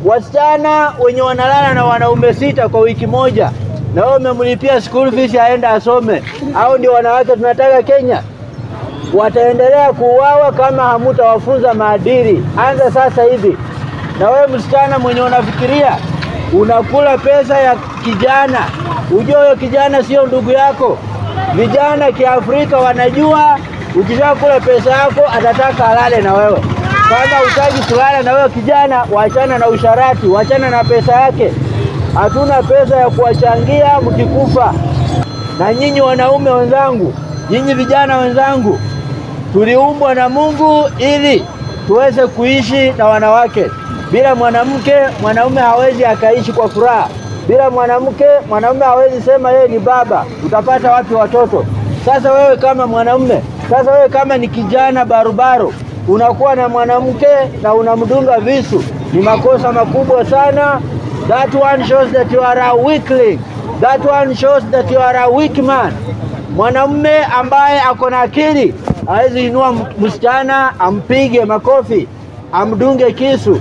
wasichana wenye wanalala na wanaume sita kwa wiki moja, na wewe umemlipia school fees aende asome, au ndio wanawake tunataka Kenya? Wataendelea kuuawa kama hamutawafunza maadili. Anza sasa hivi. Na wewe msichana mwenye unafikiria unakula pesa ya kijana, ujue huyo kijana sio ndugu yako. Vijana Kiafrika wanajua ukishakula pesa yako atataka alale na wewe. Kama hutaki kulala na wewe kijana, wachana na usharati, wachana na pesa yake. Hatuna pesa ya kuwachangia mkikufa. Na nyinyi wanaume wenzangu, nyinyi vijana wenzangu, tuliumbwa na Mungu ili tuweze kuishi na wanawake. Bila mwanamke, mwanaume hawezi akaishi kwa furaha. Bila mwanamke, mwanaume hawezi sema yeye ni baba. Utapata wapi watoto? Sasa wewe kama mwanaume, sasa wewe kama ni kijana barubaru, unakuwa na mwanamke na unamdunga visu, ni makosa makubwa sana. That one shows that you are a weakling. That one shows that you are a weak man. Mwanamume ambaye ako na akili hawezi inua msichana ampige makofi, amdunge kisu.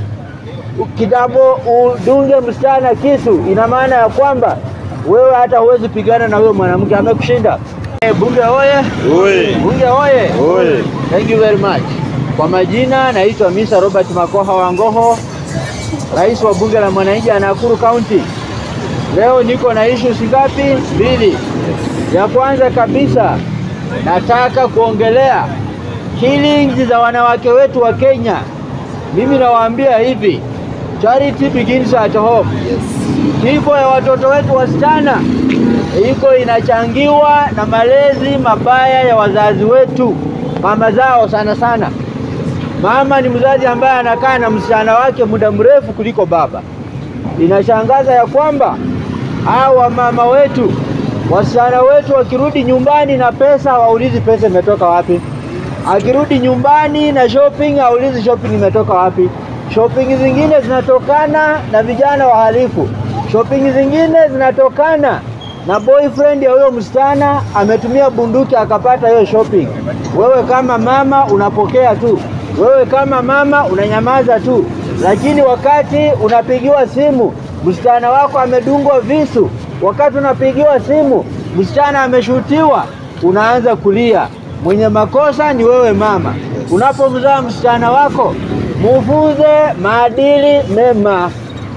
Kitambo udunge msichana kisu, ina maana ya kwamba wewe hata huwezi pigana na huyo mwanamke, amekushinda. Eh, Bunge oye! Oye. Bunge oye! Oye. Thank you very much. Kwa majina naitwa Mr. Robert Makoha Wangoho, rais wa bunge la mwananchi ya Nakuru County. Leo niko na issues ngapi? Mbili. Ya kwanza kabisa nataka kuongelea killings za wanawake wetu wa Kenya. Mimi nawaambia hivi, charity begins at home. Kifo ya watoto wetu wasichana iko inachangiwa na malezi mabaya ya wazazi wetu, mama zao sana sana. Mama ni mzazi ambaye anakaa na msichana wake muda mrefu kuliko baba. Inashangaza ya kwamba hawa mama wetu, wasichana wetu wakirudi nyumbani na pesa, hawaulizi pesa imetoka wapi. Akirudi nyumbani na shopping, haulizi shopping imetoka wapi. Shopping zingine zinatokana na vijana wahalifu. Shopping zingine zinatokana na boyfriend ya huyo msichana ametumia bunduki akapata hiyo shopping. Wewe kama mama unapokea tu, wewe kama mama unanyamaza tu, lakini wakati unapigiwa simu msichana wako amedungwa visu, wakati unapigiwa simu msichana ameshutiwa, unaanza kulia. Mwenye makosa ni wewe mama. Unapomzaa msichana wako, mufunze maadili mema.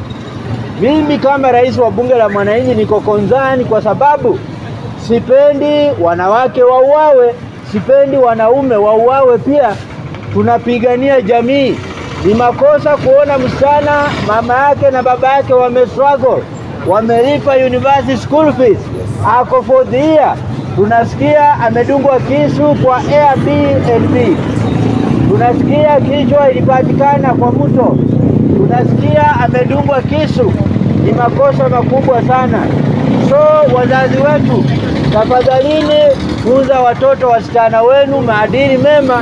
Mimi kama rais wa bunge la mwananchi niko konzani kwa sababu sipendi wanawake wauawe, sipendi wanaume wauawe pia. Tunapigania jamii. Ni makosa kuona msichana mama yake na baba yake wame struggle, wamelipa university school fees, ako fourth year, tunasikia amedungwa kisu kwa Airbnb, tunasikia kichwa ilipatikana kwa mto, tunasikia amedungwa kisu. Ni makosa makubwa sana. So wazazi wetu, tafadhalini funza watoto wasichana wenu maadili mema.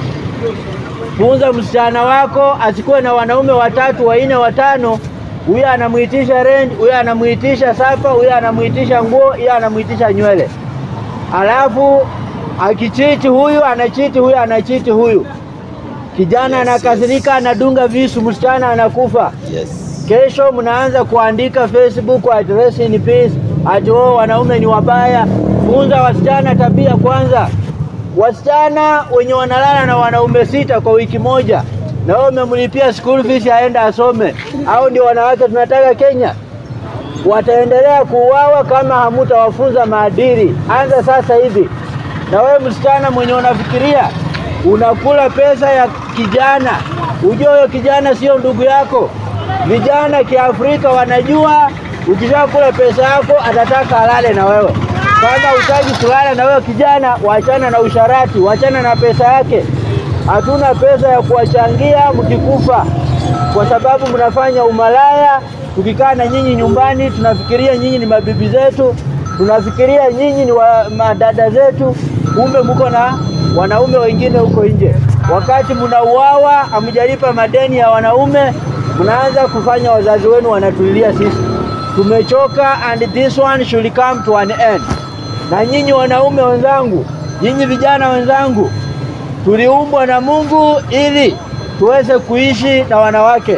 Funza msichana wako asikuwe na wanaume watatu wanne watano. Huyu anamuitisha rent, huyu anamuitisha sapa, huyu anamuitisha nguo, huyu anamuitisha nywele, alafu akichiti huyu anachiti huyu anachiti huyu. Kijana anakasirika, anadunga visu, msichana anakufa. Yes. Kesho mnaanza kuandika Facebook at rest in peace, ati wao wanaume ni wabaya. Funza wasichana tabia kwanza. Wasichana wenye wanalala na wanaume sita kwa wiki moja, na wewe umemlipia school fees aende asome, au ndio wanawake tunataka Kenya? Wataendelea kuuawa kama hamutawafunza maadili. Anza sasa hivi. Na wewe msichana mwenye unafikiria unakula pesa ya kijana, ujue huyo kijana sio ndugu yako. Vijana Kiafrika wanajua ukishakula pesa yako atataka alale na wewe. Kama hutaki kulala na wewe kijana, wachana na usharati, wachana na pesa yake. Hatuna pesa ya kuwachangia mkikufa, kwa sababu mnafanya umalaya. Tukikaa na nyinyi nyumbani, tunafikiria nyinyi ni mabibi zetu, tunafikiria nyinyi ni wa, madada zetu, kumbe mko na wanaume wengine huko nje. Wakati mnauawa, hamjalipa madeni ya wanaume, mnaanza kufanya wazazi wenu wanatulilia sisi. Tumechoka and this one should come to an end. Na nyinyi wanaume wenzangu, nyinyi vijana wenzangu, tuliumbwa na Mungu ili tuweze kuishi na wanawake.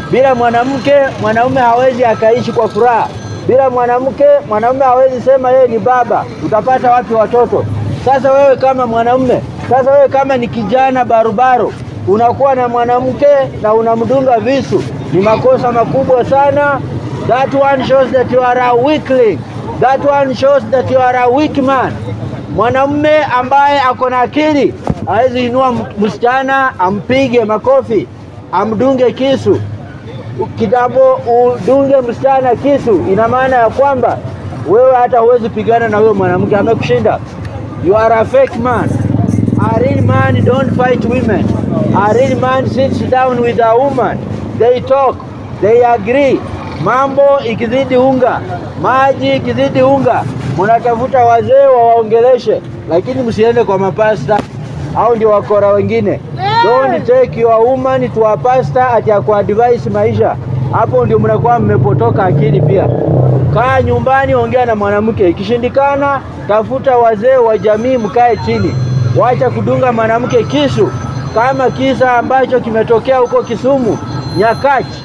Bila mwanamke, mwanaume hawezi akaishi kwa furaha. Bila mwanamke, mwanaume hawezi sema yeye ni baba. Utapata wapi watoto? Sasa wewe kama mwanaume, sasa wewe kama ni kijana barobaro, unakuwa na mwanamke na unamdunga visu, ni makosa makubwa sana. That one shows that you are a weakling. That one shows that you are a weak man. Mwanamume ambaye ako na akili hawezi inua msichana ampige makofi, amdunge kisu. Kitambo udunge msichana kisu, ina maana ya kwamba wewe hata huwezi pigana na huyo mwanamke, amekushinda. You are a fake man. A real man don't fight women. A real man sits down with a woman. They talk, they agree. Mambo ikizidi unga, maji ikizidi unga, mnatafuta wazee wawaongeleshe, lakini msiende kwa mapasta au ndio wakora wengine. Don't take your woman to a pastor ati akuadvise maisha. Hapo ndio mnakuwa mmepotoka akili pia. Kaa nyumbani, ongea na mwanamke. Ikishindikana, tafuta wazee wa jamii, mkae chini. Wacha kudunga mwanamke kisu, kama kisa ambacho kimetokea huko Kisumu Nyakach,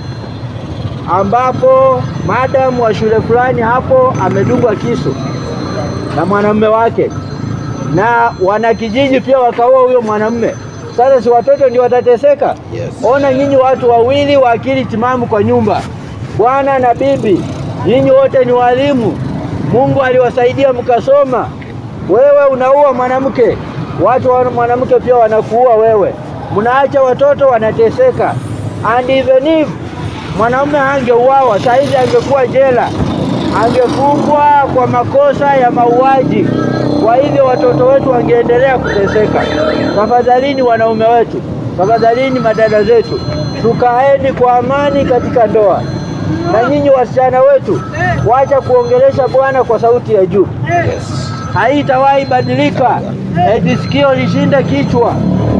ambapo madamu wa shule fulani hapo amedungwa kisu na mwanamume wake, na wanakijiji pia wakaua huyo mwanamume. Sasa si watoto ndio watateseka? Yes. Ona nyinyi watu wawili wa akili timamu kwa nyumba, bwana na bibi, nyinyi wote ni walimu. Mungu aliwasaidia mkasoma. Wewe unaua mwanamke, watu wa mwanamke pia wanakuua wewe, mnaacha watoto wanateseka. And even if mwanaume angeuawa saa hizi angekuwa jela, angefungwa kwa makosa ya mauaji. Kwa hivyo watoto wetu wangeendelea kuteseka. Tafadhalini wanaume wetu, tafadhalini madada zetu, tukaeni kwa amani katika ndoa. Na nyinyi wasichana wetu, wacha kuongelesha Bwana kwa sauti ya juu, Yes. haitawahi badilika. Eti sikio lishinde kichwa.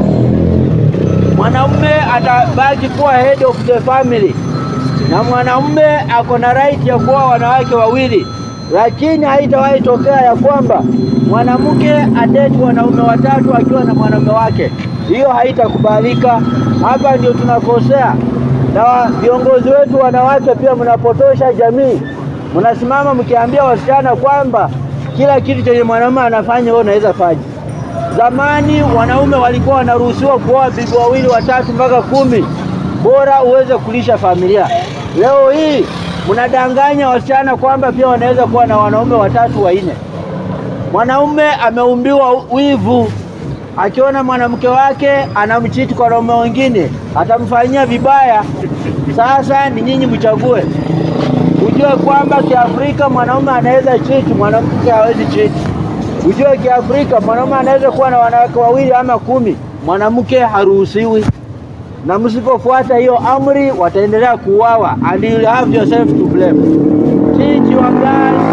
Mwanaume atabaki kuwa head of the family, na mwanaume ako na right ya kuoa wanawake wawili, lakini haitawahi tokea ya kwamba mwanamke adeti wanaume watatu akiwa na mwanaume wake. Hiyo haitakubalika. Hapa ndio tunakosea, na viongozi wetu wanawake pia mnapotosha jamii. Mnasimama mkiambia wasichana kwamba kila kitu chenye mwanaume anafanya wewe unaweza fanya. Zamani wanaume walikuwa wanaruhusiwa kuoa bibi wawili watatu mpaka kumi, bora uweze kulisha familia. Leo hii mnadanganya wasichana kwamba pia wanaweza kuwa na wanaume watatu wanne. Mwanaume ameumbiwa wivu, akiona mwanamke wake anamchiti kwa wanaume wengine atamfanyia vibaya. Sasa ni nyinyi mchague, ujue kwamba Kiafrika mwanaume anaweza chiti, mwanamke hawezi chiti. Ujue Kiafrika mwanaume anaweza kuwa na wanawake wawili ama kumi, mwanamke haruhusiwi. Na msipofuata hiyo amri, wataendelea kuuawa and you have yourself to blame. Teach your girls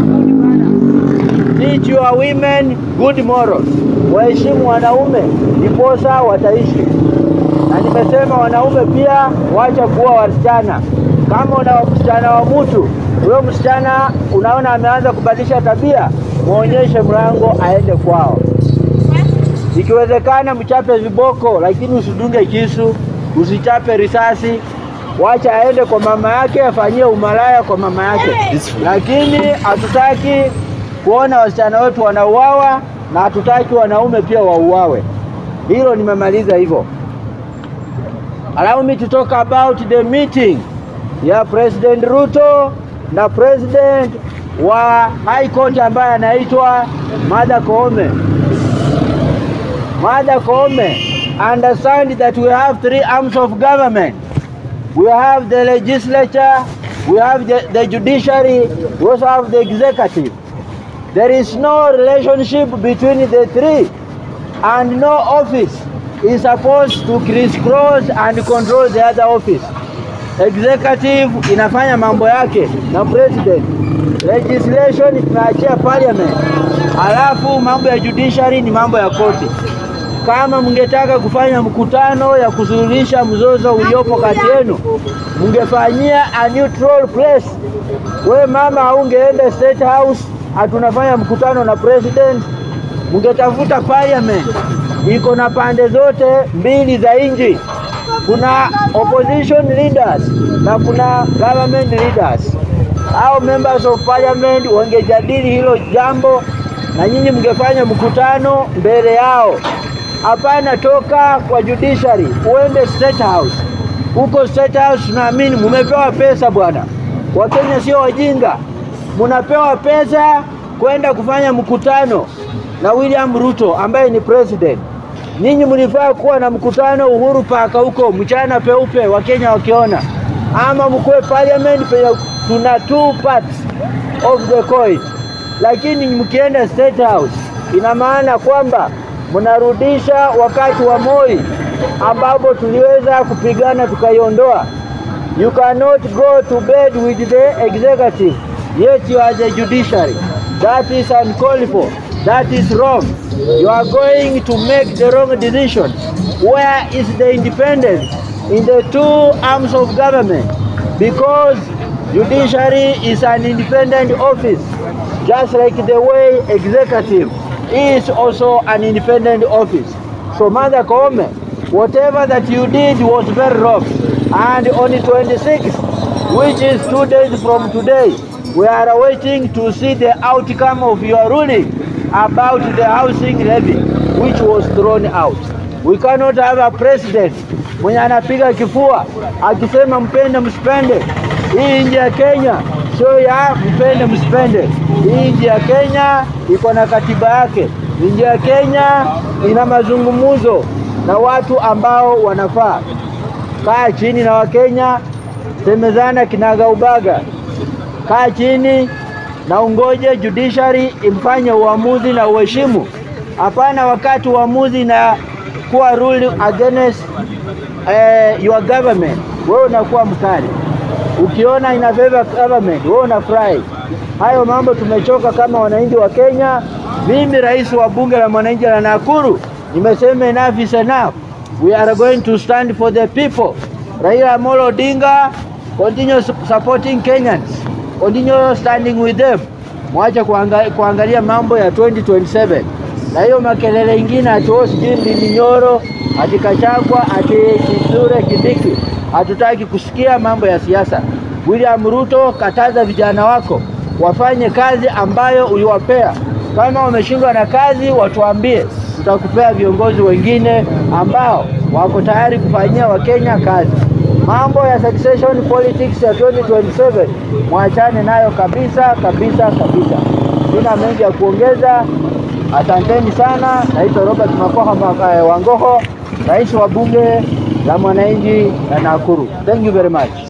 teach your women good morals. Waheshimu wanaume ndiposa wataishi. Na nimesema wanaume pia wacha kuwa wasichana. Kama una msichana wa mtu, huyo msichana unaona ameanza kubadilisha tabia, muonyeshe mlango aende kwao. Ikiwezekana mchape viboko, lakini usidunge kisu, usichape risasi. Wacha aende kwa mama yake afanyie umalaya kwa mama yake, lakini hatutaki kuona wasichana wetu wanauawa na hatutaki wanaume pia wauawe. Hilo nimemaliza hivyo. Allow me to talk about the meeting ya President Ruto na president wa High Court ambaye anaitwa Martha Koome. Martha Koome, understand that we have three arms of government. We have the legislature, we have the, the judiciary, we also have the executive. There is no relationship between the three and no office is supposed to crisscross and control the other office. Executive inafanya mambo yake na president. Legislation tunaachia parliament. Alafu mambo ya judiciary ni mambo ya koti. Kama mngetaka kufanya mkutano ya kusuluhisha mzozo uliopo kati yenu, mngefanyia a neutral place. We mama, haungeenda State House hatunafanya mkutano na president, mngetafuta parliament iko na pande zote mbili za nchi. kuna opposition leaders na kuna government leaders au members of parliament wangejadili hilo jambo na nyinyi mngefanya mkutano mbele yao. Hapana, toka kwa judiciary uende state house. Huko state house tunaamini mumepewa pesa bwana. Wakenya sio wajinga, munapewa pesa kwenda kufanya mkutano na William Ruto ambaye ni president. Ninyi mlifaa kuwa na mkutano Uhuru Park huko mchana peupe, Wakenya wakiona, ama mkuwe parliament penye tuna two parts of the coin, lakini mkienda state house ina maana kwamba mnarudisha wakati wa Moi ambapo tuliweza kupigana tukaiondoa. You cannot go to bed with the executive yet you are the judiciary. That is uncalled for. That is wrong. You are going to make the wrong decision. Where is the independence in the two arms of government? Because judiciary is an independent office, just like the way executive is also an independent office. So Martha Koome, whatever that you did was very wrong. And on the 26th, which is two days from today, we are awaiting to see the outcome of your ruling about the housing levy which was thrown out. We cannot have a president mwenye anapiga kifua akisema mpende msipende. Hii nchi ya Kenya sio ya mpende msipende. Hii nchi ya Kenya iko na katiba yake. Nchi ya Kenya ina mazungumzo na watu ambao wanafaa. Kaa chini na Wakenya, semezana kinaga ubaga kaa chini na ungoje judiciary imfanye uamuzi na uheshimu. Hapana, wakati uamuzi na kuwa rule against eh, your government, wewe unakuwa mkali. Ukiona ina favor government, wewe unafurahi. Hayo mambo tumechoka kama wananchi wa Kenya. Mimi rais wa bunge la mwananchi la Nakuru nimesema enough is enough. We are going to stand for the people. Raila Amolo Odinga continue supporting Kenyans continue standing with them. Mwache kuanga, kuangalia mambo ya 2027 na hiyo makelele ingine ati oh, sijui Ndindi Nyoro ati Kachagwa ati Kithure Kindiki. Hatutaki kusikia mambo ya siasa. William Ruto, kataza vijana wako wafanye kazi ambayo uliwapea. Kama wameshindwa na kazi, watuambie, tutakupea viongozi wengine ambao wako tayari kufanyia Wakenya kazi. Mambo ya succession politics ya 2027 mwachane nayo kabisa kabisa kabisa. Sina mengi ya kuongeza. Asanteni sana. Naitwa Robert Makoha Wangoho, rais wa bunge la mwananchi la Nakuru. Thank you very much.